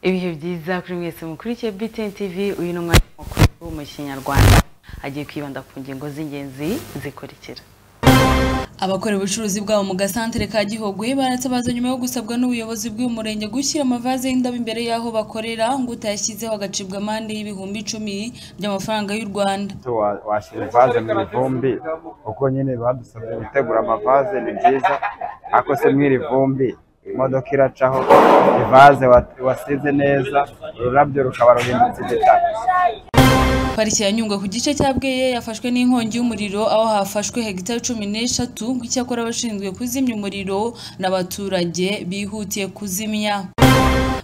ibihe byiza kuri mwese mukurikiye BTN TV uyu ni umwanya mukuru wo mu kinyarwanda agiye kwibanda ku ngingo z'ingenzi zikurikira abakora ubucuruzi bwabo mu gasantere ka Gihogwe baretse baza nyuma yo gusabwa n'ubuyobozi bw'uyu murenge gushyira amavaze y'indabo imbere y'aho bakorera ngo utayashyizeho agacibwa amande y'ibihumbi icumi by'amafaranga y'u Rwanda ese wa- washyira ivaze mu ivumbi kuko nyine badusabye gutegura amavaze ni byiza ariko se mw'iri vumbi imodoka iracaho ivaze wa- wasize neza ururabyo rukaba ruhindutse igitaka pariki ya Nyungwe ku gice cya Bweye yafashwe n'inkongi y'umuriro aho hafashwe hegitari cumi n'eshatu ngo icyakora abashinzwe kuzimya umuriro n'abaturage bihutiye kuzimya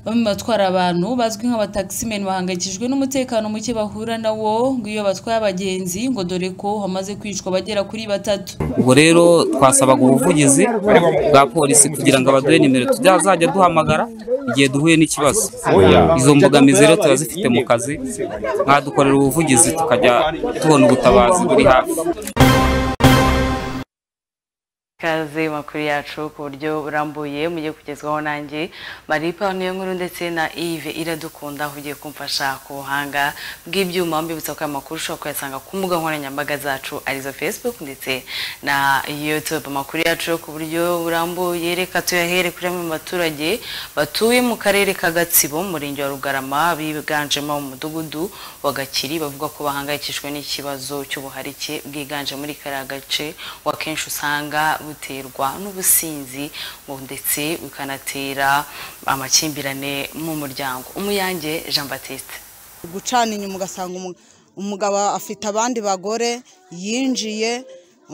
bamwe mu batwara abantu bazwi nk'abataximen bahangayikishijwe n'umutekano muke bahura nawo ngo iyo batwaye abagenzi ngo dore ko hamaze kwicwa abagera kuri batatu ubwo rero twasabaga ubuvugizi bwa polisi kugira ngo abaduhe nimero tuzajya duhamagara igihe duhuye n'ikibazo izo mbogamizi rero turazifite mu kazi mwadukorera ubuvugizi tukajya tubona ubutabazi buri hafi ikaze makuru yacu ku buryo burambuye mujye kugezwaho nanjye maripa niyo nkuru ndetse na Yves iradukunda aho ugiye kumfasha ku buhanga bw'ibyuma mbibutsa ko aya makuru ushobora kuyasanga ku mbuga nkoranyambaga zacu arizo facebook ndetse na youtube amakuru yacu ku buryo burambuye reka tuyahere kuri bamwe mu baturage batuye mu karere ka gatsibo mu murenge wa rugarama biganjemo umudugudu wa gakiri bavuga ko bahangayikishijwe n'ikibazo cy'ubuharike bwiganje muri kariya gace wa kenshi usanga buterwa n'ubusinzi ngo ndetse bikanatera amakimbirane mu muryango umuyange jean batiste gucana inyuma ugasanga umu- umugabo afite abandi bagore yinjiye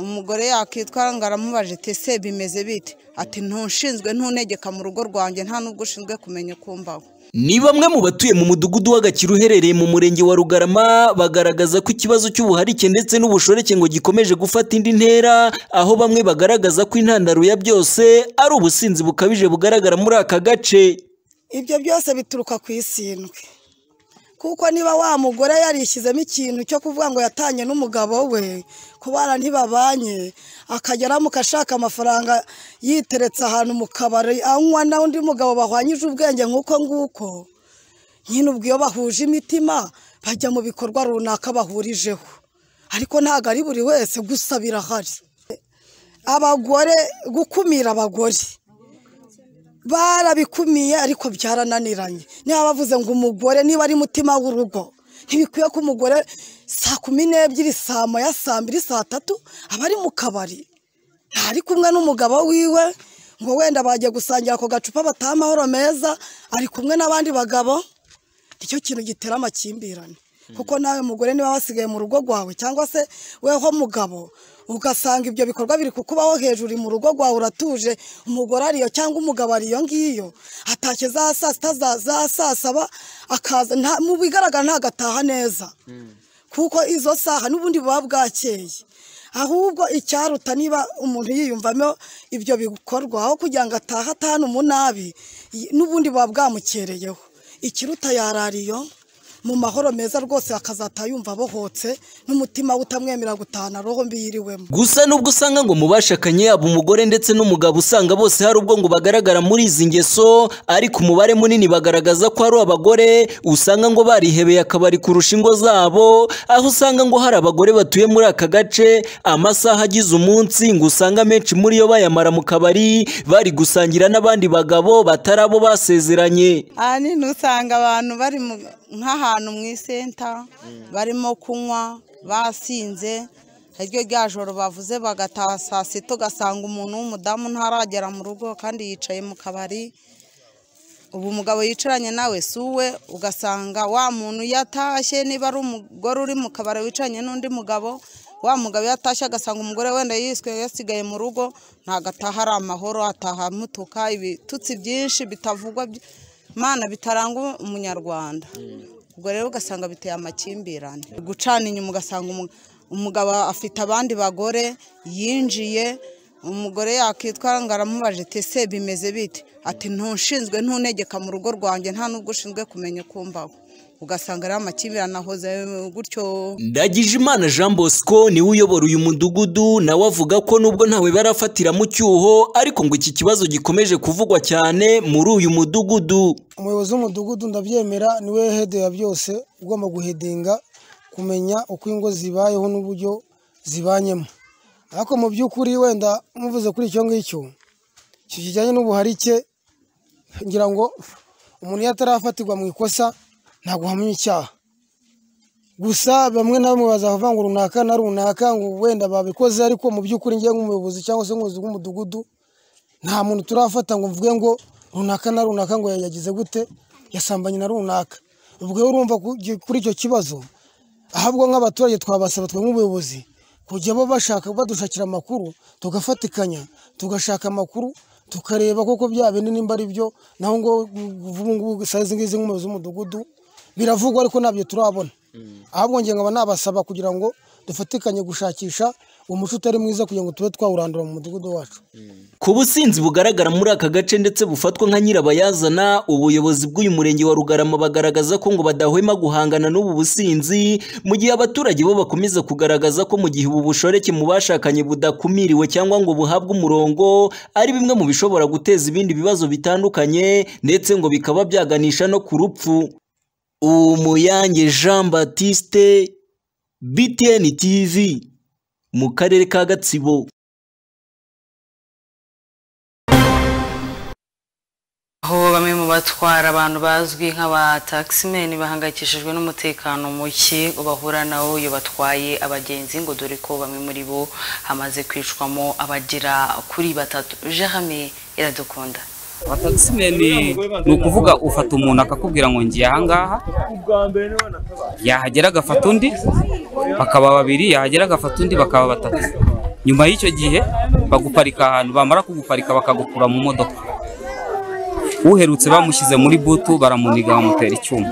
umugore yakwitwara ngo aramubaje ati ese bimeze bite ati ntushinzwe ntunegeka mu rugo rwanjye nta n'ubwo ushinzwe kumenya uko mbaho Ni bamwe mu batuye mu mudugudu w'Agakira uherereye mu murenge wa Rugarama bagaragaza ko ikibazo cy'ubuharike ndetse n'ubushoreke ngo gikomeje gufata indi ntera aho bamwe bagaragaza ko intandaro ya byose ari ubusinzi bukabije bugaragara muri aka gace ibyo byose bituruka ku isindwe kuko niba wa mugore yarishyizemo ikintu cyo kuvuga ngo yatanye n'umugabo we ku bana ntibabanye akajya ashaka amafaranga yiteretse ahantu mu kabari anywa na undi mugabo bahwanyije ubwenge nk'uko nguko nyine ubwo iyo bahuje imitima bajya mu bikorwa runaka bahurijeho ariko ntabwo ari buri wese gusa birahari abagore gukumira abagore barabikumiye ariko byarananiranye niba bavuze ngo umugore niba ari mutima w'urugo ntibikwiye ko umugore saa kumi n'ebyiri saa moya saa mbiri saa tatu aba ari mu kabari ntari kumwe n'umugabo wiwe ngo wenda bagiye gusangira ako gacupa bataha amahoro meza ari kumwe n'abandi bagabo nicyo kintu gitera amakimbirane kuko nawe mugore niba wasigaye mu rugo rwawe cyangwa se weho mugabo ugasanga ibyo bikorwa biri kukubaho hejuru uri mu rugo rwawe uratuje umugore ariyo cyangwa umugabo ariyo ngiyo atashye za saa sita za- za saa saba akaza nta- mu bigaragara ntagataha neza kuko izo saha n'ubundi buba bwakeye ahubwo icyaruta niba umuntu yiyumvamo ibyo bikorwa aho kugira ngo atahe atahane umunabi y- n'ubundi buba bwamukereyeho ikiruta yarariyo mu mahoro meza rwose akazataha yumva abohotse n'umutima we utamwemera gutahana roho mbi yiriwemo gusa nubwo usanga ngo mu bashakanye yaba umugore ndetse n'umugabo usanga bose hari ubwo ngo bagaragara muri izi ngeso ariko umubare munini bagaragaza ko ari abagore usanga ngo barihebeye akabari kurusha ingo zabo aho usanga ngo hari abagore batuye muri aka gace amasaha agize umunsi ngo usanga menshi muri yo bayamara mu kabari bari gusangira n'abandi bagabo batari abo basezeranye aha nini usanga abantu bari mu- nk'ahantu mu isenta barimo kunywa basinze iryo rya joro bavuze bagataha saa sita ugasanga umuntu w'umudamu ntaragera mu rugo kandi yicaye mu kabari ubu umugabo yicaranye nawe si uwe ugasanga wa muntu yatashye niba ari umugore uri mu kabari wicaranye n'undi mugabo wa mugabo yatashye agasanga umugore wenda yiswe yasigaye mu rugo ntabwo ataha ari amahoro ataha mutuka ibitutsi byinshi bitavugwa by- mana bitaranga umunyarwanda ubwo rero ugasanga biteye amakimbirane gucana inyuma ugasanga umu- umugabo afite abandi bagore yinjiye umugore yakwitwara ngo aramubaje ati ese bimeze bite ati ntushinzwe ntunegeka mu rugo rwanjye nta n'ubwo ushinzwe kumenya uko mbaho ugasanga ari amakimbirane ahoze gutyo Ndagijimana Jean Bosco niwe uyobora uyu mudugudu nawe avuga ko nubwo ntawe barafatira mu cyuho ariko ngo iki kibazo gikomeje kuvugwa cyane muri uyu mudugudu umuyobozi w'umudugudu ndabyemera niwe hede ya byose ugomba guhedinga kumenya uko ingo zibayeho n'uburyo zibanyemo ariko mu by'ukuri wenda muvuze kuri icyo ngicyo icyo kijyanye n'ubuharike ngira ngo umuntu iyo atarafatirwa mu ikosa ntabwo uhamya icyaha gusa bamwe na bamwe bazava ngo runaka na runaka ngo wenda babikoze ariko mu by'ukuri ngiye nk'umuyobozi cyangwa se umuyobozi w'umudugudu nta muntu turafata ngo mvuge ngo runaka na runaka ngo yagize gute yasambanye na runaka ubwo rero urumva ku- kuri icyo kibazo ahubwo nk'abaturage twabasaba twe nk'ubuyobozi kujya bo bashaka badushakira amakuru tugafatikanya tugashaka amakuru tukareba koko bya bindi nimba ari byo naho ngo ubu ngubu saa izi ngizi nk'umuyobozi w'umudugudu biravugwa ariko ntabyo turabona ahubwo nge nkaba nabasaba kugira ngo dufatikanye gushakisha umuco utari mwiza kugira ngo tube twawurandura mu mudugudu wacu ku businzi bugaragara muri aka gace ndetse bufatwa nka nyirabayazana ubuyobozi bw'uyu murenge wa Rugarama bagaragaza ko ngo badahwema guhangana n'ubu businzi mu gihe abaturage bo bakomeza kugaragaza ko mu gihe ubu bushoreke mu bashakanye budakumiriwe cyangwa ngo buhabwe umurongo ari bimwe mu bishobora guteza ibindi bibazo bitandukanye ndetse ngo bikaba byaganisha no ku rupfu Umuyange Jean Baptiste BTN TV mu karere ka Gatsibo aho bamwe mu batwara abantu bazwi nk'abatakisimeni bahangayikishijwe n'umutekano muke bahura nawo iyo batwaye abagenzi ngo dore ko bamwe muri bo hamaze kwicwamo abagera kuri batatu jerame iradukunda abatagisimeni ni ukuvuga ufata umuntu akakubwira ngo ngiye ahangaha yahagera agafata undi bakaba babiri yahagera agafata undi bakaba batatu nyuma y'icyo gihe baguparika ahantu bamara kuguparika bakagukura mu modoka uherutse bamushyize muri butu baramuniga bamutera icyuma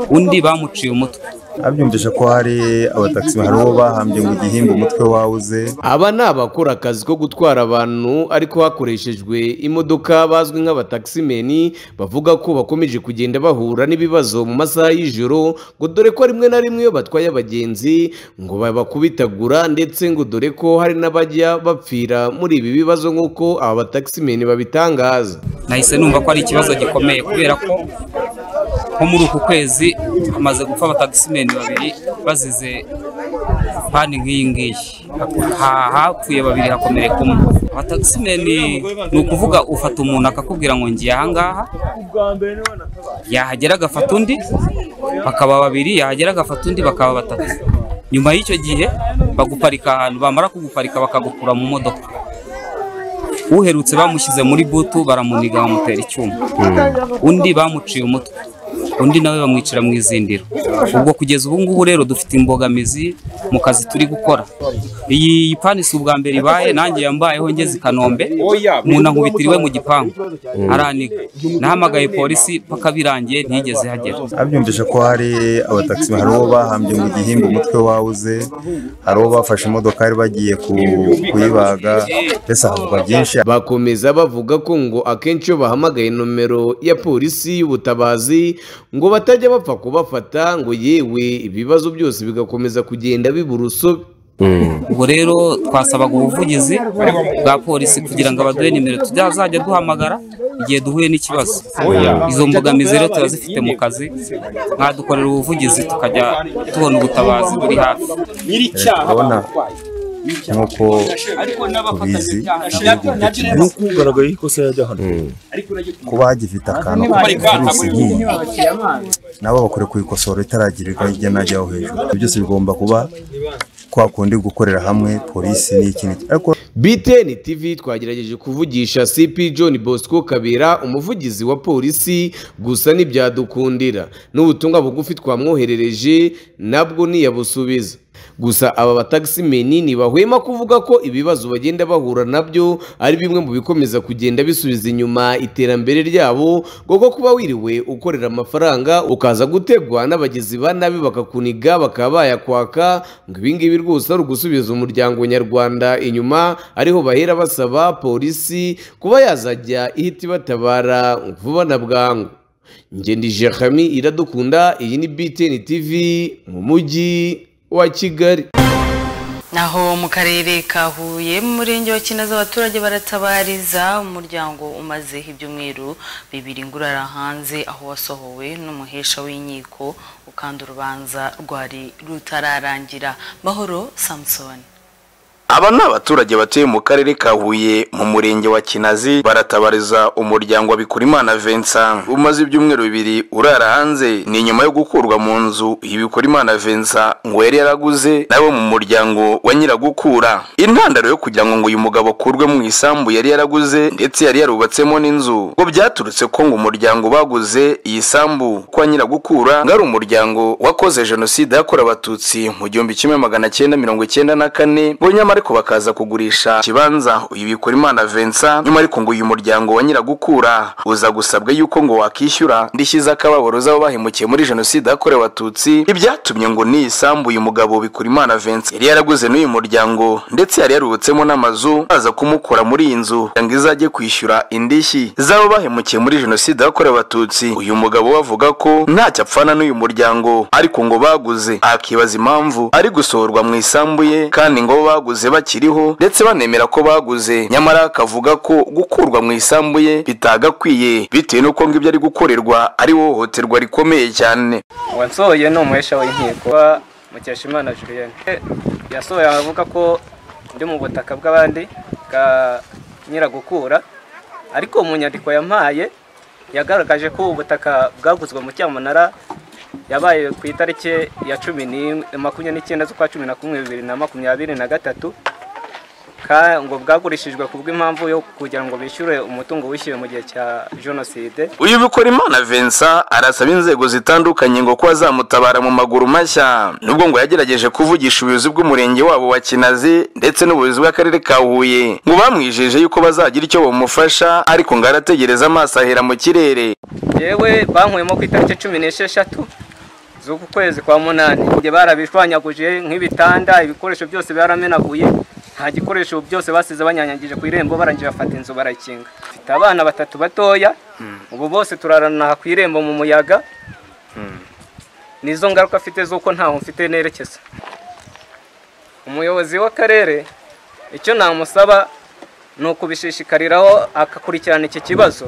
undi bamuciye umutwe abyumvisha ko hari abatakisi hari uwo bahambye mu gihimba umutwe wawuze aba ni abakora akazi ko gutwara abantu ariko hakoreshejwe imodoka bazwi nk'abatakisimeni bavuga ko bakomeje kugenda bahura n'ibibazo mu masaha y'ijoro ngo dore ko rimwe na rimwe iyo batwaye abagenzi ngo babakubitagura ndetse ngo dore ko hari n'abajya bapfira muri ibi bibazo nk'uko aba batakisimeni babitangaza nahise numva ko ari ikibazo gikomeye kubera ko nko muri uku kwezi hamaze gupfa abatagisimeni babiri bazize pani nk'iyi ngiyi Ha- hapfuye babiri hakomereka umwe abatagisimeni ni ukuvuga ufata umuntu akakubwira ngo ngiye ahangaha yahagera agafata undi bakaba babiri yahagera agafata undi bakaba batatu nyuma y'icyo gihe baguparika ahantu bamara kuguparika bakagukura mu modoka uherutse bamushyize muri butu baramuniga bamutera icyuma undi bamuciye umutwe undi nawe bamwicira mu izindiro ubwo kugeza ubu ngubu rero dufite imbogamizi mu kazi turi gukora iyi pani si ubwa mbere ibaye nanjye yambayeho ngeze i kanombe umuntu ankubitira iwe mu gipangu araniga nahamagaye polisi paka birangiye ntiyigeze ihagera abyumvisha ko hari abatakisi hari uwo bahambye mu gihimba umutwe wawuze hari uwo bafashe imodoka bari bagiye ku- kuyibaga mbese havugwa byinshi bakomeza bavuga ko ngo akenshi iyo bahamagaye nomero ya polisi y'ubutabazi ngo batajya bapfa kubafata ngo yewe ibibazo byose bigakomeza kugenda bibura urusobe ubwo rero twasabaga ubuvugizi bwa polisi kugira ngo abaduhe nimero tuzajya duhamagara igihe duhuye n'ikibazo izo mbogamizi rero turazifite mu kazi mwadukorera ubuvugizi tukajya tubona ubutabazi buri hafi urabona nk'uko tubizi igihugu gikina nuko ugaragaye ikosa yajya hano kuba hagifite akantu k'urusigiye nabo bakore kuyikosora itaragirirwa hirya n'ajyaho hejuru Ibyo byose bigomba kuba kwa kundi gukorera hamwe polisi n'ikindi ariko BTN TV twagerageje kuvugisha CP John Bosco Kabera umuvugizi wa polisi gusa ntibyadukundira n'ubutumwa bugufi twamwoherereje nabwo ntiyabusubiza gusa aba batagisimeni ntibahwema kuvuga ko ibibazo bagenda bahura nabyo ari bimwe mu bikomeza kugenda bisubiza inyuma iterambere ryabo kuko kuba wiriwe ukorera amafaranga ukaza gutegwa n'abagizi ba nabi bakakuniga bakaba bayakwaka ngo ibingibi rwose ari ugusubiza umuryango nyarwanda inyuma ariho bahera basaba polisi kuba yazajya ihita ibatabara vuba na bwangu ngende jehami iradukunda iyi ni btn tv mu mujyi wa kigali naho mu karere ka huye mu murenge wa kinazi abaturage baratabariza umuryango umaze ibyumweru bibiri ngurara hanze aho wasohowe n'umuhesha w'inkiko ukanda urubanza rwari rutararangira mahoro samusoni aba ni abaturage batuye mu karere ka huye mu murenge wa kinazi baratabariza umuryango wa bikurimana vincent umaze ibyumweru bibiri urara hanze ni nyuma yo gukurwa mu nzu y'ibikurimana vincent ngo yari yaraguze nawe mu muryango wa nyiragukura intandaro yo kugira ngo ngo uyu mugabo akurwe mu isambu yari yaraguze ndetse yari yarubatsemo n'inzu ngo byaturutse ko ngo umuryango baguze iyi sambu kwa nyiragukura ngo ari umuryango wakoze jenoside yakorewe abatutsi mu gihumbi kimwe magana cyenda mirongo icyenda na kane bo nyamara ariko bakaza kugurisha ikibanza uyu bikurimana vincent nyuma ariko ngo uyu muryango wa nyiragukura uza gusabwa yuko ngo wakishyura ndishyize akababaro z'abo bahemukiye muri jenoside yakorewe abatutsi ibyatumye ngo n'iyi sambu uyu mugabo bikurimana vincent yari yaraguze n'uyu muryango ndetse yari yarubutsemo n'amazu baza kumukora muri iyi nzu kugira ngo izajye kwishyura indishyi z'abo bahemukiye muri jenoside yakorewe abatutsi uyu mugabo we avuga ko ntacyo apfana n'uyu muryango ariko ngo baguze akibaza impamvu ari gusohorwa mu isambu ye kandi ngo baguze bakiriho ndetse banemera ko baguze nyamara akavuga ko gukurwa mu isambu ye bitagakwiye bitewe n'uko ngo ibyo ari gukorerwa ari hohoterwa rikomeye cyane uwansohoye ni umuhesha w'inkiko mukeshimana julienne yasohoye avuga ko ndi mu butaka bw'abandi bwa nyiragukura ariko mu nyandiko yampaye yagaragaje ko ubutaka bwaguzwe mu cyamunara yabaye ku itariki ya cumi makumyabiri n'icyenda z'ukwa cumi na kumwe bibiri na makumyabiri na gatatu ngo bwagurishijwe ku bw'impamvu yo kugira ngo bishyure umutungo wishyuwe mu gihe cya jenoside uyu bikora imana vincent arasaba inzego zitandukanye ngo kuba zamutabara mu maguru mashya nubwo ngo yagerageje kuvugisha ubuyobozi bw'umurenge wabo wa kinazi ndetse n'ubuyobozi bw'akarere ka huye ngo bamwijeje yuko bazagira icyo bamufasha ariko ngo arategereza amaso ahera mu kirere yewe banywemo ku itariki cumi n'esheshatu z'uku kwezi kwa munani igihe barabishwanyaguje nk'ibitanda ibikoresho byose baramenaguye nta gikoresho byose basize banyanyagije ku irembo barangije bafata inzu barakinga mfite abana batatu batoya ubu bose turarana ku irembo mu muyaga nizo ngaruka afite z'uko ntaho mfite nerekeza umuyobozi w'akarere icyo namusaba ni ukubishishikariraho akakurikirana iki kibazo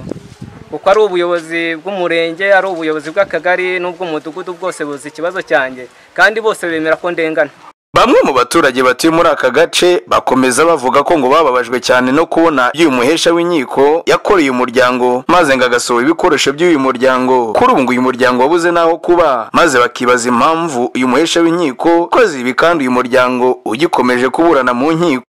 kuko ari ubuyobozi bw'umurenge ari ubuyobozi bw'akagari n'ubw'umudugudu bwose buzi ikibazo cyanjye kandi bose bemera ko ndengana bamwe mu baturage batuye muri aka gace bakomeza bavuga ko ngo bababajwe cyane no kubona y'uyu muhesha w'inkiko yakoreye umuryango maze ngo agasohora ibikoresho by'uyu muryango kuri ubu uyu muryango wabuze n'aho kuba maze bakibaza impamvu uyu muhesha w'inkiko koze ibi kandi uyu muryango ugikomeje kuburana mu nkiko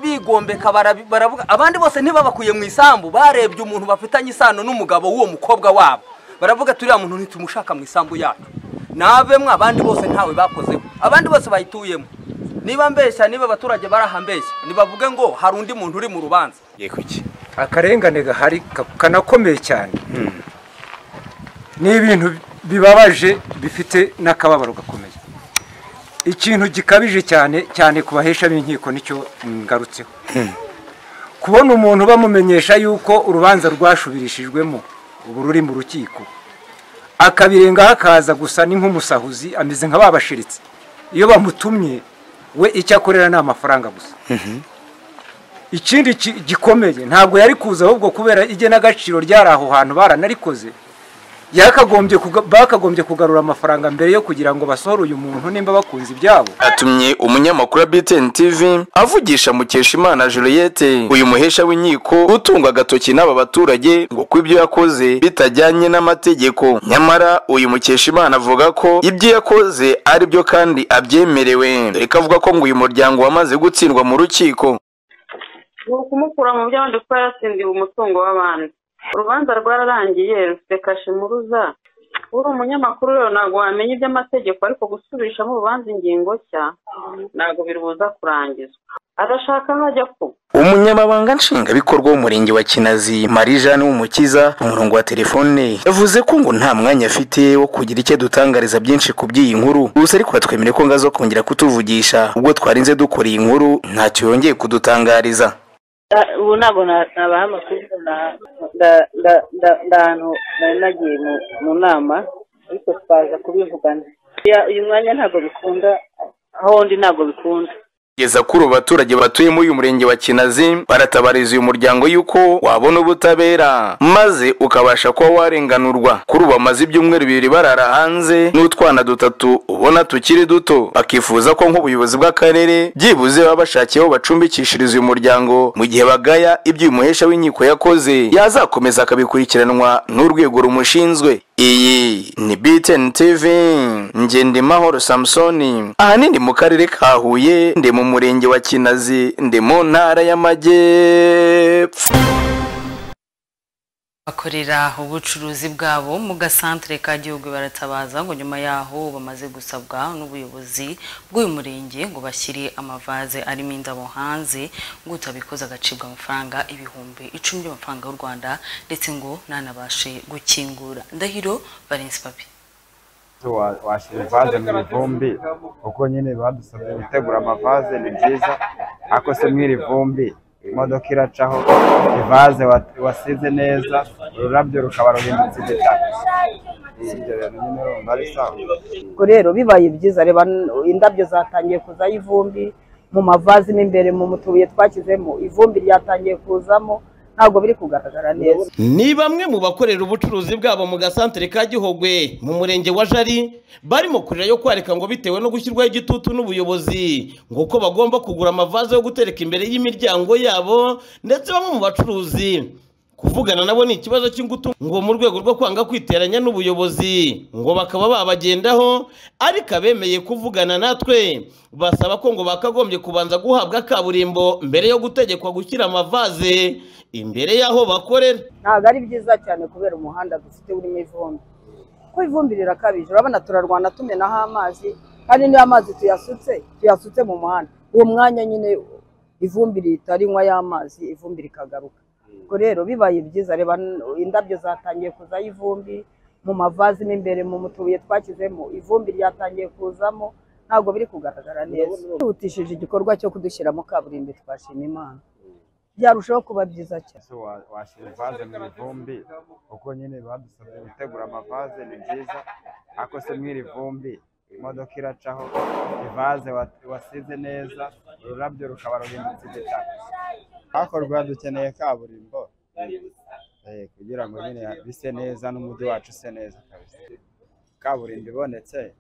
bigombeka baravuga abandi bose ntibabakwiye mu isambu barebye umuntu bafitanye isano n'umugabo w'uwo mukobwa wabo baravuga turiya muntu ntitumushaka mu isambu yacu ntabemwe abandi bose ntawe bakozeho abandi bose bayituyemo niba mbeshya niba abaturage barahambeshya ntibavuge ngo hari undi muntu uri mu rubanza akarengane gahari kanakomeye cyane ni ibintu bibabaje bifite n'akababaro gakomeye ikintu gikabije cyane cyane ku bahesha b'inkiko nicyo ngarutseho kubona umuntu bamumenyesha yuko urubanza rwashubirishijwemo ubu ruri mu rukiko akabirengaho akaza gusa ni nk'umusahuzi ameze nka babashiritse iyo bamutumye we icyo akorera ni amafaranga gusa ikindi gikomeye ntabwo yari kuza ahubwo kubera igenagaciro ryari aho hantu baranarikoze bakagombye kugarura amafaranga mbere yo kugira ngo basohore uyu muntu nimba bakunze ibyabo atumye umunyamakuru wa btn tv avugisha mukeshimana juliette uyu muhesha w'inkiko utunga agatoki n'aba baturage ngo ko ibyo yakoze bitajyanye n'amategeko nyamara uyu mukeshimana avuga ko ibyo yakoze ari byo kandi abyemerewe dore ko avuga ko ngo uyu muryango wamaze gutsindwa mu rukiko ni ukumukura mu by'abandi kuko yaratsindiwe umutungo w'abandi urubanza rwararangiye rufite kashe muruza uri umunyamakuru rero ntabwo wamenya iby'amategeko ariko gusubirishamo urubanza ingingo nshya ntabwo birubuza kurangizwa arashaka hajya ku umunyamabanga nshingwabikorwa w'umurenge wa kinazi marie jeanne w'umukiza ku murongo wa telefone yavuze ko ngo nta mwanya afite wo kugira icyo adutangariza byinshi ku by'iyi nkuru gusa ariko batwemere ko ngazo kongera kutuvugisha ubwo twarinze dukora iyi nkuru ntacyo yongeye kudutangariza Ah, ubu ntabwo na- nabaha amakuru na- nda- nda- nda- nda ahantu nari nagiye mu- mu nama ariko twaza kubivugana Ya- uyu mwanya ntabwo bikunda aho ndi ntabwo bikunda kugeza kuri ubu baturage batuye muri uyu murenge wa kinazi baratabariza uyu muryango yuko wabona ubutabera maze ukabasha kuba warenganurwa kuri ubu bamaze ibyumweru bibiri barara hanze n'utwana dutatu ubona tukiri duto bakifuza ko nk'ubuyobozi bw'akarere byibuze baba bashakiye aho bacumbikishiriza uyu muryango mu gihe bagaya ibyo uyu muhesha w'inkiko yakoze yazakomeza akabikurikiranwa n'urwego rumushinzwe iyi ni BTN TV Ngendimahoro Samsoni ahanini mu karere ka Huye ndi mu murenge wa Kinazi ndi mu ntara y'Amajyepfo bakorera ubucuruzi bwabo mu gasantere ka gihugu baratabaza ngo nyuma yaho bamaze gusabwa n'ubuyobozi bw'uyu murenge ngo bashyire amavaze arimo indabo hanze ngo utabikoze agacibwa amafaranga ibihumbi icumi by'amafaranga y'u rwanda ndetse ngo ntanabashe gukingura ndahiro valence papi wa- washyira ivaze mu ivumbi kuko nyine badusabye gutegura amavaze ni byiza ariko se mwiri vumbi imodoka iracaho ivaze wat- wasize neza ururabyo rukaba ruhindutse igitaka ibyo bintu nyine urumva ari sawa ubwo rero bibaye byiza reba n- indabyo zatangiye kuzaho ivumbi mu mavazi mo imbere mu tubuye twashyizemo ivumbi ryatangiye kuzamo ntabwo biri kugaragara neza ni bamwe mu bakorera ubucuruzi bwabo mu gasantere ka gihogwe mu murenge wa jari barimo kurira yo kwareka ngo bitewe no gushyirwaho igitutu n'ubuyobozi ngo uko bagomba kugura amavaze yo gutereka imbere y'imiryango yabo ndetse bamwe mu bacuruzi kuvugana nabo ni ikibazo cy'ingutu ngo mu rwego rwo kwanga kwiteranya n'ubuyobozi ngo bakaba babagendaho ariko abemeye kuvugana natwe basaba ko ngo bakagombye kubanza guhabwa kaburimbo mbere yo gutegekwa gushyira amavaze imbere y'aho bakorera ntabwo ari byiza cyane kubera umuhanda dufite urimo ivumbi kuko ivumbi rirakabije urabona turarwana tumenaho amazi kandi niyo amazi tuyasutse tuyasutse mu muhanda uwo mwanya nyine ivumbi rihita rinywa y'amazi ivumbi rikagaruka ubwo rero bibaye byiza reba n- indabyo zatangiye kuzaho ivumbi mu mavazi mo imbere mu tubuye twashyizemo ivumbi ryatangiye kuzamo ntabwo biri kugaragara neza twihutishije igikorwa cyo kudushyiramo kaburimbo twashima imana byarushaho kuba byiza cyane So wa- washyira ivaze mu ivumbi kuko nyine badusabye gutegura amavaze ni byiza ariko se mwiri vumbi imodoka iracaho ivaze wat- wasize neza ururabyo rukaba ruhindutse igitaka hakorwa dukeneye kaburimbo eh, kugira ngo nyine bise neza n'umujyi wacu use neza kabisa kaburimbo ibonetse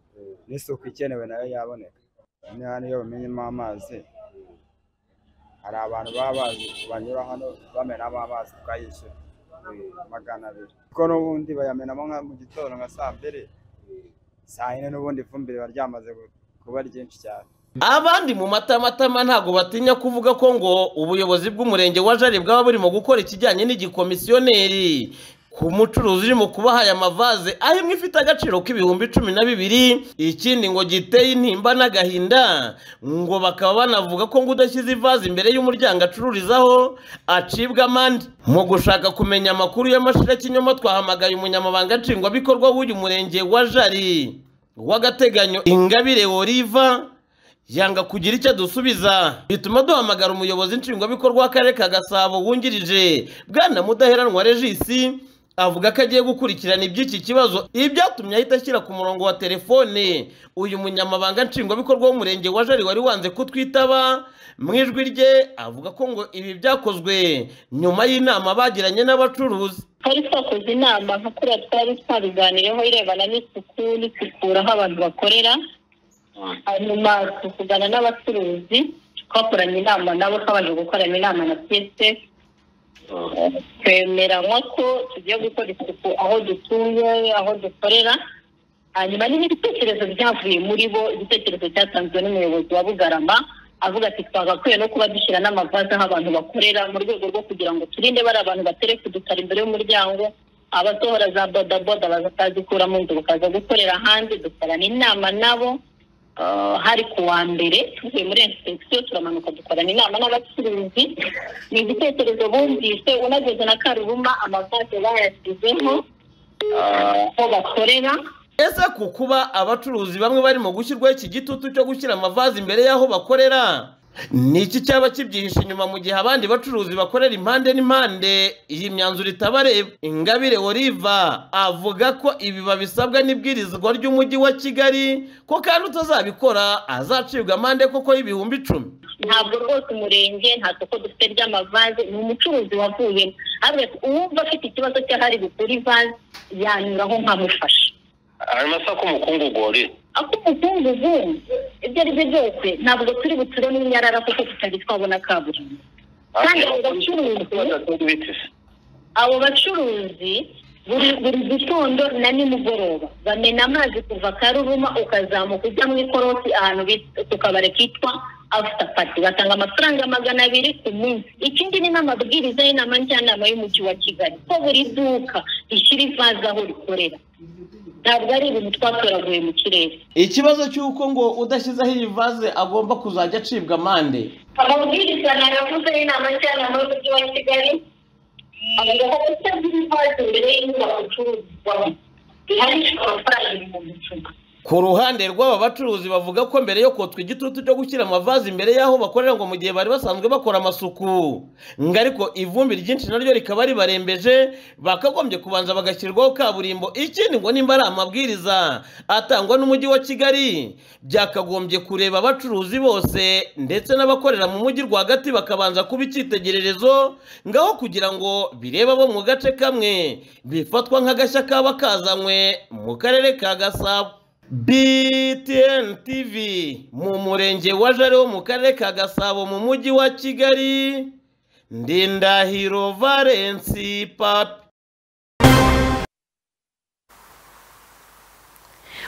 n'isuku ikenewe nayo yaboneka noneho niyo bamenyemo amazi hari abantu baba bazi banyura hano bamenamo amazi tukayishyura magana abiri kuko n'ubundi bayamenamo nka mu gitondo nka saa mbiri saa yine n'ubundi ifumbire riba ryamaze gu- kuba ryinshi cyane abandi mu matamatama ntabwo batinya kuvuga ko ngo ubuyobozi bw'umurenge wa jari bwaba burimo gukora ikijyanye n'igikomisiyoneri ku mucuruzi urimo kubaha aya mavaze aho imwe ifite agaciro k'ibihumbi cumi na bibiri ikindi ngo giteye intimba n'agahinda ngo bakaba banavuga ko ngo udashyize ivaze imbere y'umuryango acururizaho acibwa amande mu gushaka kumenya amakuru y'amashira y'ikinyoma twahamagaye umunyamabanga nshingwabikorwa w'uyu murenge wa jari w'agateganyo ingabire oliva yanga kugira icyo dusubiza bituma duhamagara umuyobozi nshingwabikorwa w'akarere ka gasabo wungirije bwana mudaheranwa regisi avuga ko agiye gukurikirana iby'iki kibazo ibyatumye ahita ashyira ku murongo wa telefone uyu munyamabanga nshingwabikorwa w'umurenge wa jari wari wanze kutwitaba mu ijwi rye avuga ko ngo ibi byakozwe nyuma y'inama bagiranye n'abacuruzi twari twakoze inama nka kuriya twari twabiganireho irebana n'isuku n'isukura aho abantu bakorera hanyuma tuvugana n'abacuruzi twakoranye inama nabo twabanje gukorana inama na piyese twemeranywa ko tugiye gukora isuku aho dutuye aho dukorera hanyuma n'ibitekerezo byavuye muri bo igitekerezo cyatanzwe n'umuyobozi wa bugarama avuga ati twagakwiye no kuba dushyira n'amavaze aho abantu bakorera mu rwego rwo kugira ngo turinde bari abantu batereka udutara imbere y'umuryango abasohora za bodaboda bazatazikura mu nzu bakaza gukorera hanze dukorana inama nabo eh, hari ku wa mbere tuvuye muri insipegisiyo turamanuka dukorana inama n'abacuruzi ni igitekerezo bumvise unageze na karubuma amavaze bayashyizeho eh, aho bakorera ese ku kuba abacuruzi bamwe barimo gushyirwaho iki gitutu cyo gushyira amavazi imbere y'aho bakorera ni iki cyaba kibyihishe inyuma mu gihe abandi bacuruzi bakorera impande n'impande iyi myanzuro itabareba ingabire oliva avuga ko ibi babisabwa n'ibwirizwa ry'umujyi wa kigali ko kandi utazabikora azacibwa amande koko y'ibihumbi icumi ntabwo rwose umurenge nta soko dufite ry'amavaze ni umucuruzi wavuyemo ariko uwumva afite ikibazo cy'ahari bukura ivaze yanyuraho nkamufasha hanyuma se ak'umukungugu wari ak'umukungugu ibyo ari byo byose ntabwo turi buture n'inyarara kuko tutari twabona kaburimbo kandi abo bacuruzi abo bacuruzi buri buri gitondo na nimugoroba bamena amazi kuva karuruma ukazamuka ujya mu ikorosi ahantu bita- ku kabari kitwa after party batanga amafaranga magana abiri ku munsi ikindi ni n'amabwiriza y'inama njyanama y'umujyi wa kigali ko buri duka rishyira ivaze aho rikorera ntabwo ari ibintu twatoraguye mu kirere ikibazo cy'uko ngo udashyizeho iyi vaze agomba kuzajya acibwa amande amabwiriza nayavuze y'inama njyanama y'umujyi wa kigali avuga ko kutagira ivaze imbere y'inyubako icururizwamo bihanishwa amafaranga ibihumbi icumi ku ruhande rw'aba bacuruzi bavuga ko mbere yo kotswa igitutu cyo gushyira amavazi imbere y'aho bakorera ngo mu gihe bari basanzwe bakora amasuku ngo ariko ivumbi ryinshi naryo rikaba ribarembeje bakagombye kubanza bagashyirwaho kaburimbo ikindi ngo nimba ari amabwiriza atangwa n'umujyi wa kigali byakagombye kureba abacuruzi bose ndetse n'abakorera mu mujyi rwagati bakabanza kuba icyitegererezo ngaho kugira ngo birebe abo mu gace kamwe bifatwa nk'agashya kaba kazanywe mu karere ka gasabo BTN TV mu murenge wa Jare wo mu karere ka Gasabo mu mujyi wa Kigali Ndindahiro Valence Papi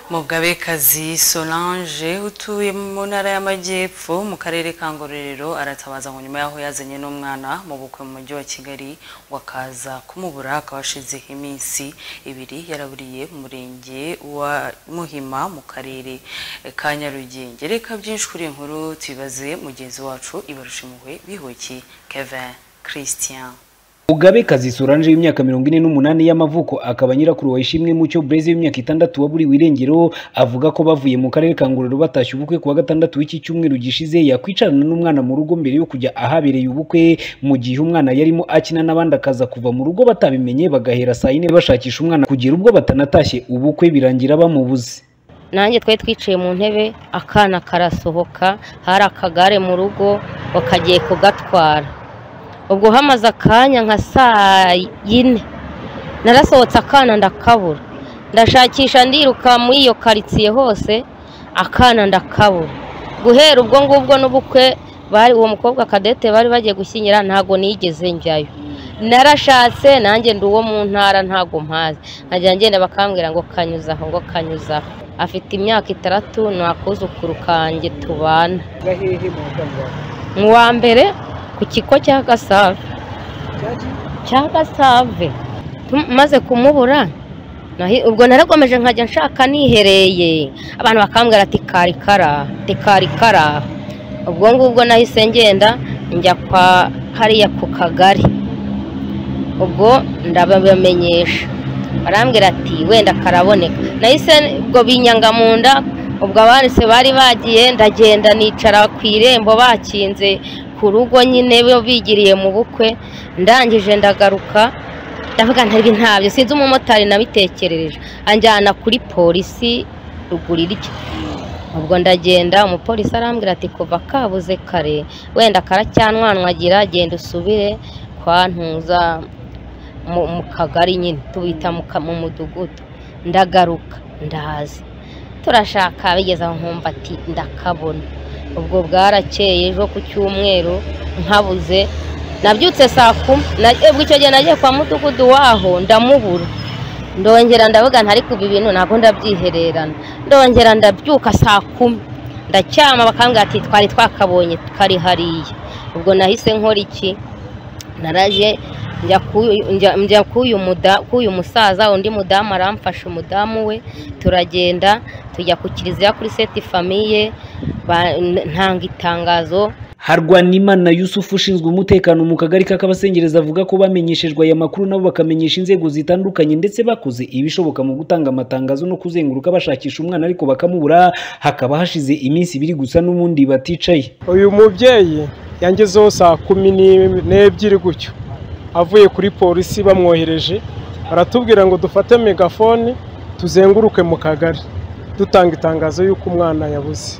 Mugabekazi Solange utuye mu ntara y'amajyepfo mu karere ka Ngororero aratabaza ngo nyuma y'aho yazanye n'umwana mu bukwe mu mujyi wa Kigali ngo akaza kumubura akaba ashizeho iminsi ibiri yaraburiye mu murenge wa Muhima mu karere ka Nyarugenge reka byinshi kuri iyi nkuru tubibaze mugenzi wacu Ibarusha impuhwe bihuki Kevin Christian Mugabekazi Solange w'imyaka mirongo ine n'umunani y'amavuko akaba nyirakuru wa Ishimwe Mucyo Blaise w'imyaka itandatu waburiwe irengero avuga ko bavuye mu karere ka Ngororero batashye ubukwe kuwa gatandatu w'iki cyumweru gishize yakwicarana n'umwana mu rugo mbere yo kujya ahabereye ubukwe mu gihe umwana yarimo akina n'abandi akaza kuva mu rugo batabimenye bagahera saa yine bashakisha umwana kugera ubwo batanatashye ubukwe birangira bamubuze nanjye twari twicaye mu ntebe akana karasohoka hari akagare mu rugo bakagiye kugatwara ubwo hamaze akanya nka saa yine narasohotse akana ndakabura ndashakisha ndiruka muri iyo karitsiye hose akana ndakabura guhera ubwo ngubwo n'ubukwe bari uwo mukobwa kadete bari bagiye gushyingira ntabwo nigeze njyayo narashatse nanjye ndi uwo mu ntara ntabwo mpazi nkajya ngenda bakambwira ngo kanyuzaho ngo kanyuzaho afite imyaka itandatu ni akuzukuru kanjye tubana gahehe mu rwanda mu wa mbere ku kigo cya gasave cya gasave Tu- maze kumubura nahi- ubwo naragomeje nkajya nshaka nihereye abantu bakambwira ati kari karaha ati kari karaha ubwo ngubwo nahise ngenda njya kwa hariya ku kagari ubwo ndabamenyesha barambwira ati wenda karaboneka nahise ubwo binyanga mu nda ubwo abanditse bari bagiye ndagenda nicara ku irembo bakinze ku rugo nyine bo bigiriye mu bukwe ndangije ndagaruka ndavuga ntarwi ntabyo sinzi umumotari nabitekerereje anjyana kuri polisi ruguru irya ubwo ndagenda umupolisi arambwira ati kuva kabuze kare wenda karacyanwanwagira genda usubire kwa ntuza mu mu kagari nyine tubita mu ka- mu mudugudu ndagaruka ndaza turashaka bigeze aho nkumva ati ndakabona ubwo bwarakeye ejo ku cyumweru nkabuze nabyutse saa kumi na- ubwo icyo gihe nagiye kwa mudugudu waho ndamubura ndongera ndavuga ntari kuba ibintu ntabwo ndabyihererana ndongera ndabyuka saa kumi ndacyama bakambwira ati twari twakabonye kari hariya ubwo nahise nkora iki naraje njya ku- njya- njya k'uyu muda- k'uyu musaza undi mudamu aramfasha umudamu we turagenda tujya ku kiliziya kuri seti famiye ba- ntanga itangazo Harwanimana Yusufu ushinzwe umutekano mu kagari k'akabasengereza avuga ko bamenyeshejwe aya makuru nabo bakamenyesha inzego zitandukanye ndetse bakoze ibishoboka mu gutanga amatangazo no kuzenguruka bashakisha umwana ariko bakamubura hakaba hashize iminsi ibiri gusa n'ubundi baticaye uyu mubyeyi yangezeho saa kumi n'im- n'ebyiri gutyo avuye kuri polisi bamwohereje baratubwira ngo dufate megafone tuzenguruke mu kagari dutanga itangazo y'uko umwana yabuze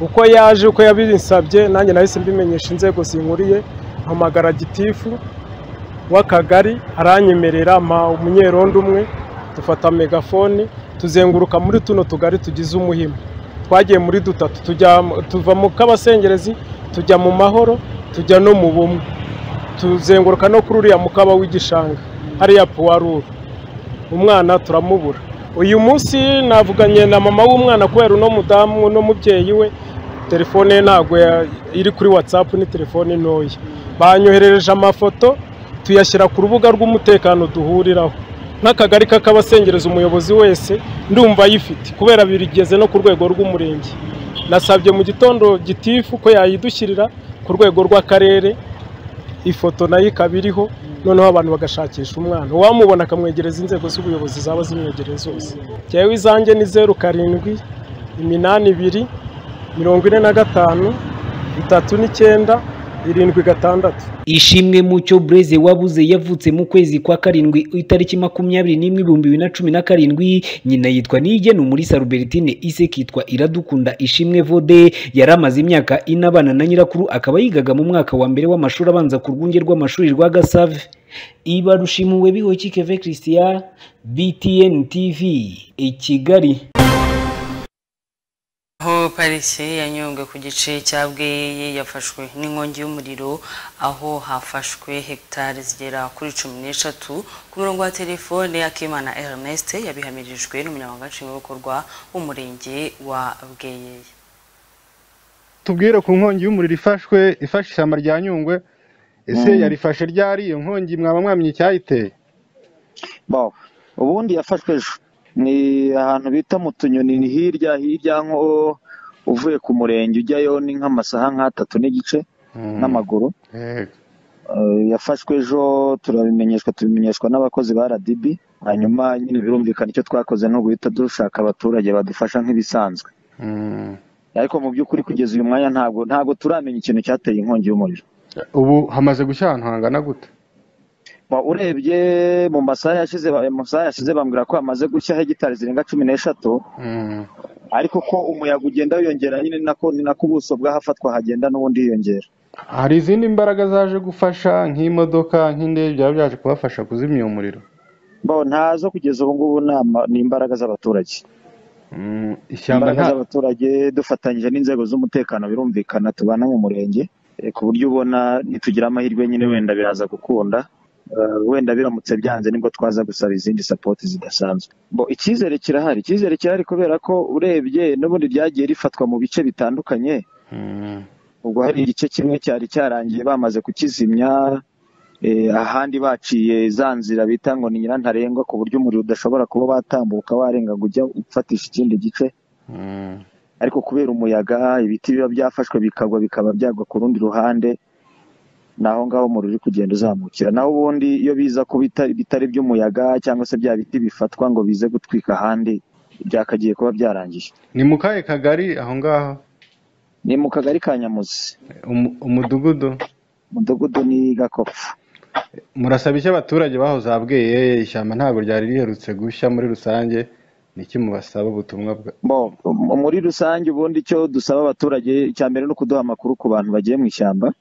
uko yaje uko yabinsabye nanjye nahise mbimenyesha inzego zinkuriye mpamagara gitifu w'akagari aranyemerera mpa umunyerondo umwe dufata megafone tuzenguruka muri tuno tugari tugize umuhima twagiye muri dutatu tujya tuva mu kabasengerezi tujya mu mahoro tujya no mu bumwe tuzenguruka no kuri uriya mukaba w'igishanga hariya puwaruru umwana turamubura uyu munsi navuganye na mama w'umwana kubera uno mudamu uno mubyeyi we telefone ye ntabwo ya- iri kuri watsapu ni telefone ntoya banyoherereje amafoto tuyashyira ku rubuga rw'umutekano duhuriraho n'akagari k'akabasengereza umuyobozi wese ndumva ayifite kubera birigeze no ku rwego rw'umurenge nasabye mu gitondo gitifu ko yayidushyirira ku rwego rw'akarere ifoto nayo ikaba iriho noneho abantu bagashakisha umwana uwamubona akamwegereza inzego z'ubuyobozi zaba zimwegereye zose jyewe izanjye ni zeru karindwi iminani ibiri mirongo ine na gatanu bitatu n'icyenda irindwi gatandatu Ishimwe Mucyo Blaise wabuze yavutse mu kwezi kwa karindwi itariki makumyabiri n'imwe ibihumbi bibiri na cumi na karindwi nyina yitwa Niyigenu muri Salubertine ise kitwa Iradukunda Ishimwe Vode yari amaze imyaka ine abana na nyirakuru akaba yigaga mu mwaka wa mbere w'amashuri abanza ku rwunge rw'amashuri rwa Gasave Ibarushimuwe Bihoki Keve Christian BTN TV i Kigali aho pariki ya nyungwe ku gice cya bweyi yafashwe n'inkongi y'umuriro aho hafashwe hegitari zigera kuri cumi n'eshatu ku murongo wa telefone akimana ernest yabihamirijwe n'umunyamabanga nshingwabikorwa w'umurenge wa bweyi tubwire ku nkongi y'umuriro ifashwe ifashe ishyamba rya nyungwe ese yarifashe ryari iyo nkongi mwaba mwamenye icyayiteye Bon, ubundi yafashwe ejo ni ahantu bita mu tunyoni ni hirya hirya nko uvuye ku murenge ujyayo ni nk'amasaha nk'atatu n'igice n'amaguru Eh, yafashwe ejo turabimenyeshwa tubimenyeshwa n'abakozi ba RDB hanyuma nyine birumvikana icyo twakoze ni uguhita dushaka abaturage badufasha nk'ibisanzwe ariko mu by'ukuri kugeza uyu mwanya ntabwo ntabwo turamenya ikintu cyateye inkongi y'umuriro ubu hamaze gushya ahantu hangana gute Ba- urebye mu masaha yashize mu masaha yashize bambwira ko hamaze gushya hegitari zirenga cumi n'eshatu ariko ko umuyaga ugenda wiyongera nyine ni nako ni nako ubuso bw'ahafatwa hagenda n'ubundi hiyongera hari izindi mbaraga zaje gufasha nk'imodoka nk'indege byaba byaje kubafasha kuzimya uwo muriro bo ntazo kugeza ubu ngubu ni ama- ni imbaraga z'abaturage ishyamba imbaraga nta- z'abaturage dufatanyije n'inzego z'umutekano birumvikana tubana mu murenge eh, ku buryo ubona nitugira amahirwe nyine wenda biraza gukunda Eh, wenda biramutse byanze nibwo twaza gusaba izindi sapoti zidasanzwe bo icyizere kirahari icyizere kirahari kubera ko urebye n'ubundi ryagiye rifatwa mu bice bitandukanye ubwo hari igice kimwe cyari cyarangiye bamaze kukizimya eh, ahandi baciye za nzira bita ngo ni nyirantarengwa ku buryo umuriro udashobora kuba watambuka warenga ngo ujya ufatisha ikindi gice ariko kubera umuyaga ibiti biba byafashwe bikagwa bikaba byagwa ku rundi ruhande ni aho ngaho umuriro uri kugenda uzamukira naho ubundi iyo biza kuba ita- bitari by'umuyaga cyangwa se bya biti bifatwa ngo bize gutwika ahandi byakagiye kuba byarangije ni mu kahe kagari aho ngaho ni mu kagari ka nyamuzi umudugudu umudugudu ni gakopfu murasaba iki abaturage bahoze abweye ishyamba ntabwo ryari riherutse gushya muri rusange niki mubasaba ubutumwa bwa Bo, mu- muri rusange ubundi icyo dusaba abaturage icya mbere ni ukuduha amakuru ku bantu bagiye mu ishyamba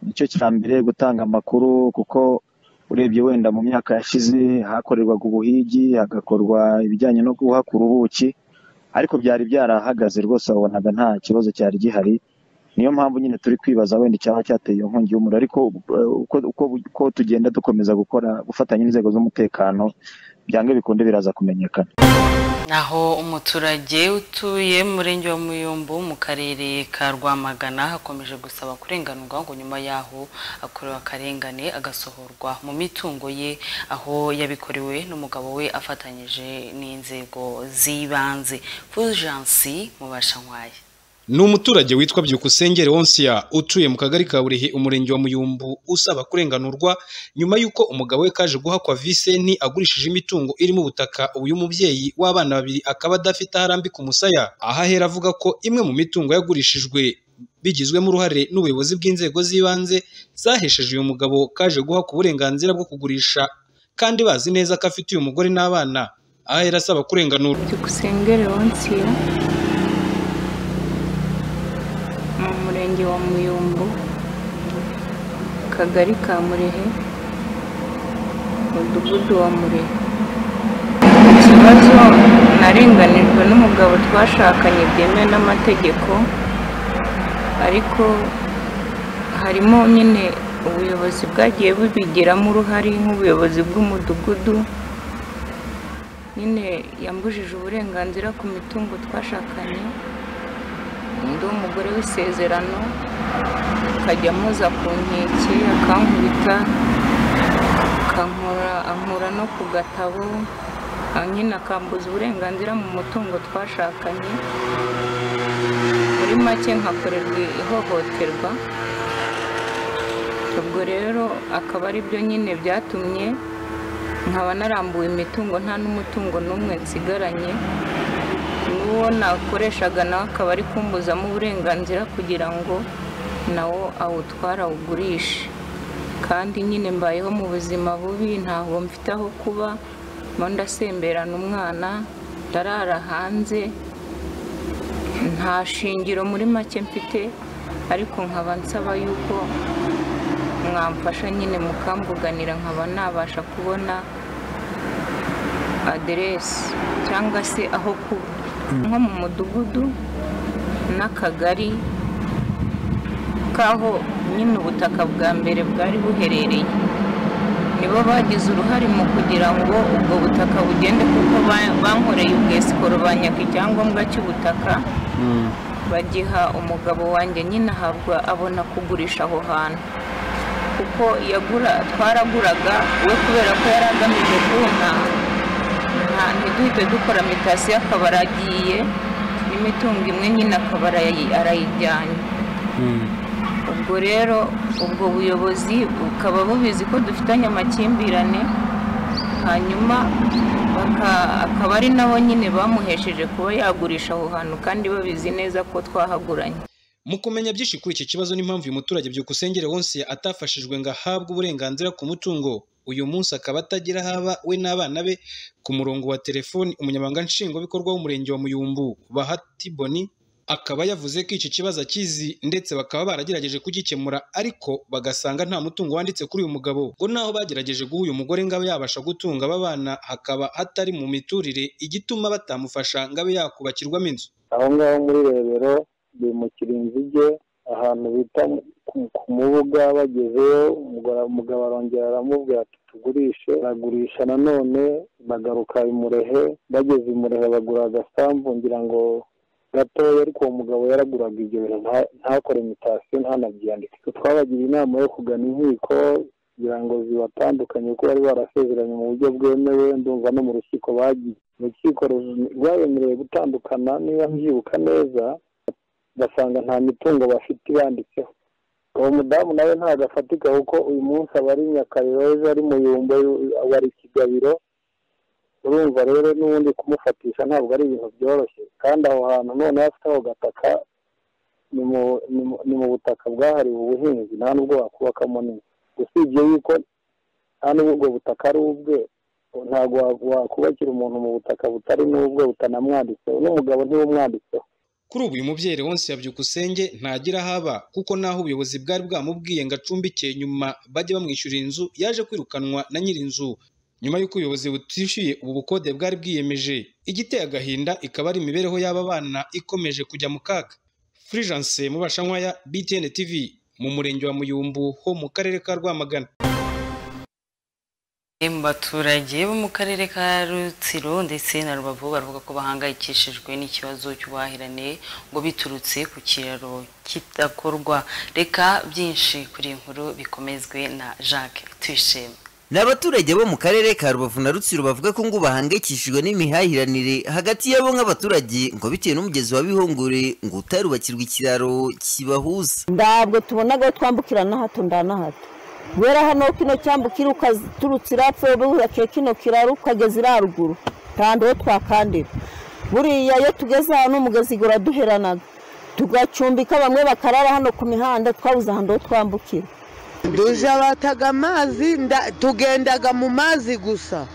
nicyo cya mbere gutanga amakuru kuko urebye wenda mu myaka yashize hakorerwaga ubuhigi hagakorwa ibijyanye no guhakura ubuki ariko byari byarahagaze rwose wabonaga nta kibazo cyari gihari niyo mpamvu nyine turi kwibaza wenda icyaba cyateye iyo nkongi y'umuriro ariko eh, uko, uko, uko tugenda dukomeza gukora gufatanya n'inzego z'umutekano byanga bikunde biraza kumenyekana naho umuturage utuye mu murenge wa muyumbu mu karere ka rwamagana hakomeje gusaba kurenganurwa ngo nyuma y'aho akorewe akarengane agasohorwa mu mitungo ye aho yabikorewe n'umugabo we afatanyije n'inzego z'ibanze fujansi mubashankwaye ni umuturage witwa byukusengere wonsiya utuye mu kagari ka burihi umurenge wa muyumbu usaba kurenganurwa nyuma y'uko umugabo we kaje guhakwa viseni agurishije imitungo irimo ubutaka uyu mubyeyi w'abana babiri akaba adafite aho arambika umusaya aha ahera avuga ko imwe mu mitungo yagurishijwe bigizwemo uruhare n'ubuyobozi bw'inzego z'ibanze zahesheje uyu mugabo kaje guhakwa uburenganzira bwo kugurisha kandi bazi neza ko afite uyu mugore n'abana aha ahera asaba kurenganurwa byukusengere wonsiya mu murenge wa muyumbu akagari ka murehe umudugudu wa murehe ikibazo narenganijwe n'umugabo twashakanye byemewe n'amategeko ariko harimo nyine ubuyobozi bwagiye bubigiramo uruhare nk'ubuyobozi bw'umudugudu nyine yambujije uburenganzira ku mitungo twashakanye undi w'umugore w'isezerano akajya amuza ku nkeke akankubita akankora ankura no ku gatabo nyine akambuza uburenganzira mu mutungo twashakanye muri make nkakorerwa ihohoterwa ubwo rero akaba ari byo nyine byatumye nkaba narambuwe imitungo nta n'umutungo n'umwe nsigaranye n'uwo nakoreshaga nawe akaba ari kumbuzamo uburenganzira kugira ngo nawo awutware awugurishe kandi nyine mbayeho mu buzima bubi ntabwo mfite aho kuba mo ndasemberana umwana ndarara hanze nta shingiro muri make mfite ariko nkaba nsaba yuko mwamfasha nyine mukambuganira nkaba nabasha kubona aderesi cyangwa se aho kuba nko mu mudugudu n'akagari k'aho nyine ubutaka bwa mbere bwari buherereye nibo bagize uruhare mu kugira ngo ubwo butaka bugende kuko bankoreye ubwesikoro banyaga icyangombwa cy'ubutaka bagiha umugabo wanjye nyine ahabwa abona kugurisha aho hantu kuko yagura twaraguraga we kubera ko yari agamije kunta ntiduhite dukora mitasiyo akaba aragiye n'imitungo imwe nyine akaba arayijyanye ubwo rero ubwo buyobozi bukaba bubizi ko dufitanye amakimbirane hanyuma akaba ari nabo nyine bamuhesheje kuba yagurisha aho hantu kandi babizi neza ko twahaguranye mu kumenya byinshi kuri iki kibazo n'impamvu uyu muturage byukusengere wonse atafashijwe ngo ahabwe uburenganzira ku mutungo uyu munsi akaba atagira haba we n'abana be ku murongo wa telefoni umunyamabanga nshingwabikorwa w'umurenge wa muyumbu bahati boni akaba yavuze ko iki kibazo akizi ndetse bakaba baragerageje kugikemura ariko bagasanga nta mutungo wanditse kuri uyu mugabo ngo naho bagerageje guha uyu mugore ngo abe yabasha gutunga aba bana hakaba hatari mu miturire igituma batamufasha ngo abe yakubakirwamo inzu aho ngaho muri rebero ni mu kirinzige ahantu bita ku mubuga bagezeyo umugabo arongera aramubwira ati tugurishe aragurisha nanone bagaruka imurehe bageze imurehe bagura agasambu ngira ngo gatoya ariko uwo mugabo yaraguraga ibyo bintu ntakore imitasiyo ntanabyiyandike twabagiriye inama yo kugana inkiko kugira ngo zibatandukanye kuko bari barasezeranye mu buryo bwemewe ndumva no mu rukiko bagiye urukiko rwabemerewe gutandukana niba mbyibuka neza ugasanga nta mitungo bafite ibanditseho uwo mudamu nawe ntabwo afatika kuko uyu munsi aba ari nyakariro ejo ari muyumbo wari kigabiro urumva rero n'ubundi kumufatisha ntabwo ari ibintu byoroshye kandi aho hantu noneho afite aho gataka ni mu butaka bwahariwe ubuhinzi nta n'ubwo wakubakamo n'inzu usibye yuko nta n'ubwo ubwo butaka ari ubwe ntabwo wakubakira umuntu mu butaka butari n'ubwe butanamwanditseho n'umugabo ntiwumwanditseho kuri ubu uyu mubyeyi wese yabyukusenge ntagira haba kuko naho ubuyobozi bwari bwamubwiye ngo acumbike nyuma bajye bamwishyurira inzu yaje kwirukanwa na nyir'inzu nyuma y'uko ubuyobozi butishyuye ubu bukode bwari bwiyemeje igiteye agahinda ikaba ari imibereho y'aba bana ikomeje kujya mu kaga furijanse mubashankwaya btn tv mu murenge wa muyumbu ho mu karere ka rwamagana mu baturage bo mu karere ka rutsiro ndetse na rubavu baravuga ko bahangayikishijwe n'ikibazo cy'ubuhahirane ngo biturutse ku kiraro kidakorwa reka byinshi kuri iyi nkuru bikomezwe na jacques tuyishime ni abaturage bo mu karere ka rubavu na rutsiro bavuga ko ngo bahangayikishijwe n'imihahiranire hagati yabo nk'abaturage ngo bitewe n'umugezi wa bihongore ngo utarubakirwa ikiraro kibahuza ntabwo tubona aho twambukira na hato nda na hato guhera hano kino cyambukira ukaturutse irapfa wubakira kino kiraro ukageza iriya ruguru nta ndobo twakandira buriya iyo tugeze ahantu umugezi uraduheranaga tugacumbika bamwe bakarara hano ku mihanda twabuze ahantu ho twambukira duje bataga amazi tugendaga mu mazi gusa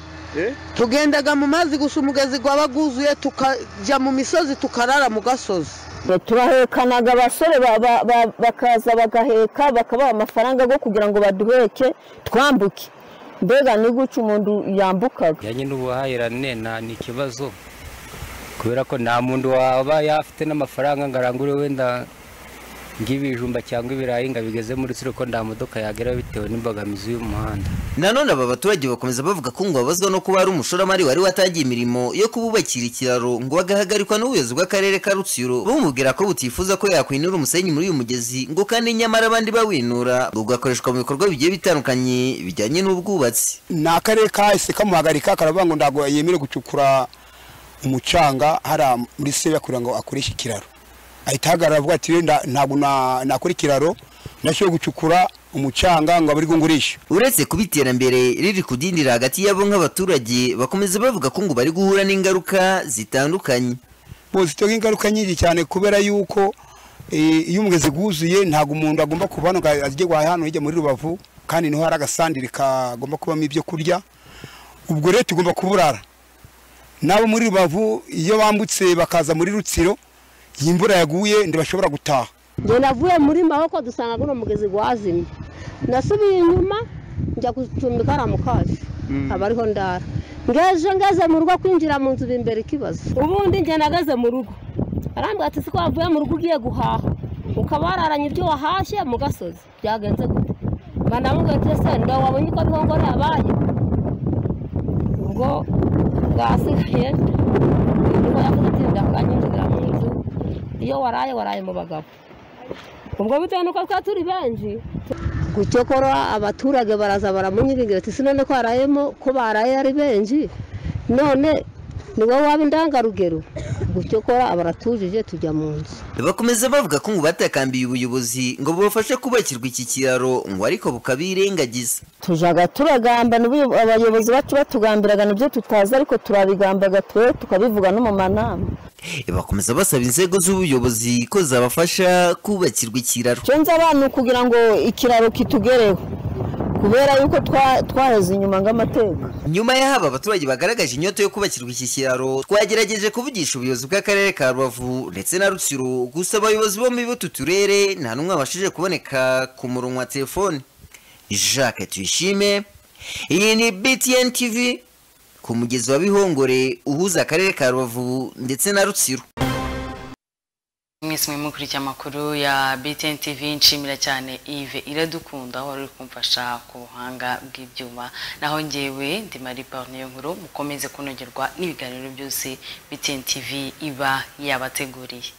tugendaga mu mazi gusa umugezi waba wuzuye tukajya mu misozi tukarara mu gasozi turahekanaga abasore bakaza bagaheka bakabaha amafaranga yo kugira ngo baduheke twambuke mbega ni guca umuntu yambukaga bijyanye n'ubuhahirane ni ikibazo kubera ko nta muntu waba yafite n'amafaranga ngo arangure wenda ng'ibijumba cyangwa ibirayi ngo abigeze muri siro ko nta modoka yagera bitewe n'imbogamizi y'umuhanda nanone aba baturage bakomeza bavuga ko ngo babazwa no kuba hari umushoramari wari watangiye imirimo yo kububakira ikiraro ngo agahagarikwa n'ubuyobozi bw'akarere ka rutsiro bumubwira ko butifuza ko yakwinura umusenyi muri uyu mugezi ngo kandi nyamara abandi bawinura ngo ugakoreshwa mu bikorwa bigiye bitandukanye bijyanye n'ubwubatsi ni akarere kahise kamuhagarika karavuga ngo ntabwo yemere gucukura umucanga hariya muri sebe kugira ngo akoreshe ikiraro ahita ahagarara avuga ati ntabwo nakora ikiraro ndashyira gucukura umucanga ngo abarirwe ngurishe uretse kuba iterambere riri kudindira hagati yabo nk'abaturage bakomeza bavuga ko ngo bari guhura n'ingaruka zitandukanye zitanga ingaruka nyinshi cyane kubera yuko iyo umugezi wuzuye ntabwo umuntu agomba kuva hano ngo ajye guhaha hano hirya muri rubavu kandi niho hari agasandire kagomba kubamo ibyo kurya ubwo rero tugomba kuburara nabo muri rubavu iyo bambutse bakaza muri rutsiro iyi mvura yaguye ntibashobora gutaha njye navuye muri maboko dusanga uno mugezi wazimye nasubiye inyuma njya gucumbika hariya mu kaje abariho ndara ngeje ngeze mu rugo kwinjira mu nzu imbere ikibazo ubundi njye nageze mu rugo arambwira ati ko wavuye mu rugo ugiye guhaha ukaba wararanye ibyo wahashye mu gasozi byagenze gute banamubwira ati ese ndawe wabonye uko bihongore yabaye ubwo bwasigaye ubwo yavuze ati ndakwanyinjira mu nzu iyo waraye waraye mu bagabo ubwo bitewe nuko twa turi benshi gucyokora abaturage baraza baramunyirigira ati sinone ko harayemo ko baraye ari benshi none ni wowe waba indangarugero gucyokora abaratujije tujya mu nzu bakomeza bavuga ko ngo batakambiye ubuyobozi ngo bubafashe kubakirwa iki kiraro ngo ariko bukabirengagiza tujaga turagambana abayobozi bacu batugambiraga nibyo tutazi ariko turabigambaga twe tukabivuga no mu manama bakomeza basaba inzego z'ubuyobozi ko zabafasha kubakirwa ikiraro nzi abantu kugira ngo ikiraro kitugereho kubera yuko twaheze inyuma ng'amateka nyuma y'aho abaturage bagaragaje inyota yo kubakirwa iki kiraro twagerageje kuvugisha ubuyobozi bw'akarere ka rubavu ndetse na rutsiro gusa abayobozi bo muri butu turere nta n'umwe wabashije kuboneka ku murongo wa telefone jacques tuyishime iyi ni btn tv ku mugezi wa bihongore uhuza akarere ka rubavu ndetse na rutsiro mwese murimo kurya amakuru ya btn tv nshimira cyane ive iradukunda aho wari uri kumfasha ku buhanga bw'ibyuma naho ngewe ndi mariba niyo nkuru mukomeze kunogerwa n'ibiganiro byose btn tv iba yabateguriye